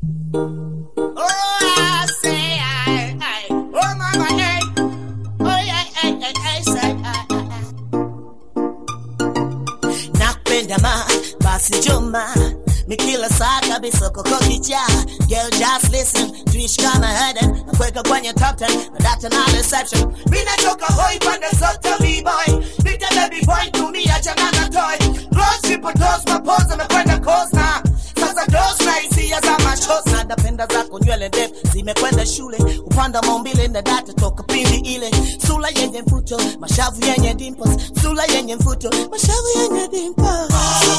Oh, I say, I, I, oh, mama, hey. Oh, yeah, hey, hey, hey, say, I, I, I. Nakupenda ma, basi njoma ni kila saa kabisa koko kichaa Girl just listen, tuishi kama Eden Nakuweka kwenye top 10, na data na reception Mina choka hoi pande zote b-boy Nita baby boy, tumia jana na toy Close triple dose, mapoza amekwenda coast na Sasa dose na hisia za machozi Na napenda zako nywele ndefu zimekwenda shule Upanda maumbile na data toka pindi ile Sula yenye mfuto, mashavu yenye dimples Sula yenye mfuto, mashavu yenye dimples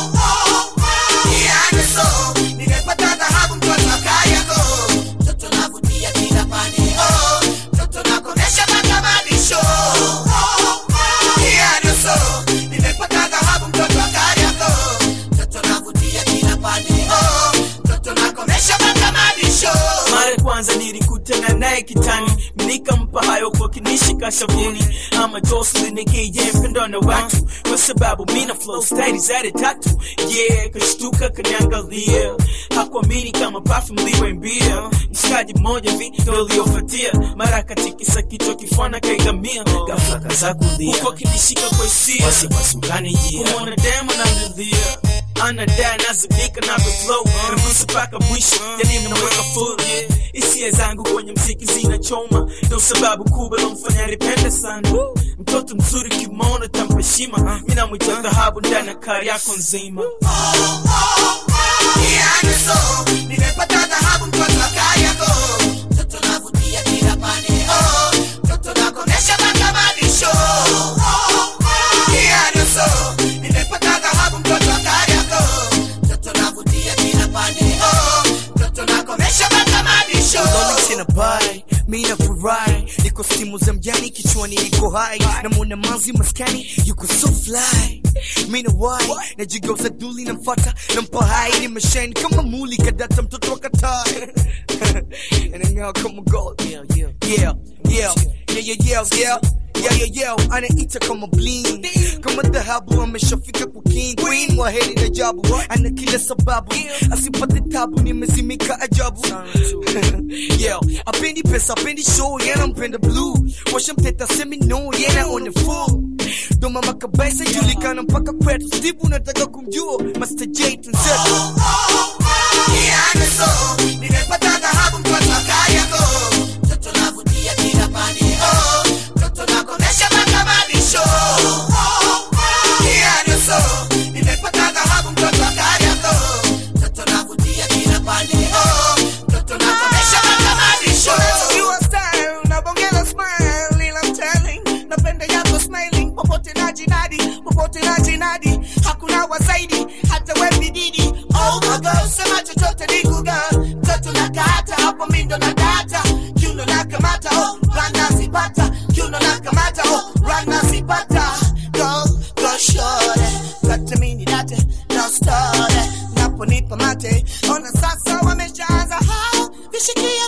mara ya kwanza nilikutana naye kitani nikampa hayo kwa kinishika shavuni ama Jocelyn aka mpendo na watu kwa sababu mina flow style zade tatu yeah kashtuka kaniangalia hakuamini kama perfume liwe mbia mshikaji mmoja vi ndo uliofuatia mara katikisa kichwa kifana kaigamia ghafla kaza kulia huko kinishika kwa hisia wasiwasi ukanijia kumwona demo namlilia anadai nazimika na flow nagusa mpaka mwisho yani mnaweka full yeah. hisia zangu kwenye mziki zinachoma ndo sababu kubwa lomfanya nipende sana mtoto mzuri kimona tampa heshima mi namwita dhahabu ndani ya kari yako nzima Lolly tena bai mi nafurahi niko simu za mjani kichwani niko hai namwona manzi maskani yuko so fly mi na wai najigeuza duli namfata nampa hai nimeshine kama muli kadata mtoto wa katai anang'aa kama gold yeah yeah yeah yeah yeah yeah yeah Yeah, yeah, yeah, anaita kama bling kama dhahabu ameshafika kwa king queen waheri na jabu ana kila sababu asipate tabu nimezimika ajabu yeah, apendi pesa apendi show yana mpenda blue washamteta semi no yana on the full ndo mama kabisa julikana mpaka kwetu steve unataka kumjua master j tunzetu Your style, unabongeza smile, ila I'm telling, napenda yako smiling, popote na jinadi, popote na jinadi, hakuna wazaidi, hata we bididi. Oh my God, sema chochote ni kuga, mtoto na kata, hapo mindo na data, kiuno na kamata, oh, rana zipata, kiuno na kamata, oh, rana zipata. Go, go shore, kata mini date, no story, naponipa mate, ona sasa wameshaanza, ha, vishikia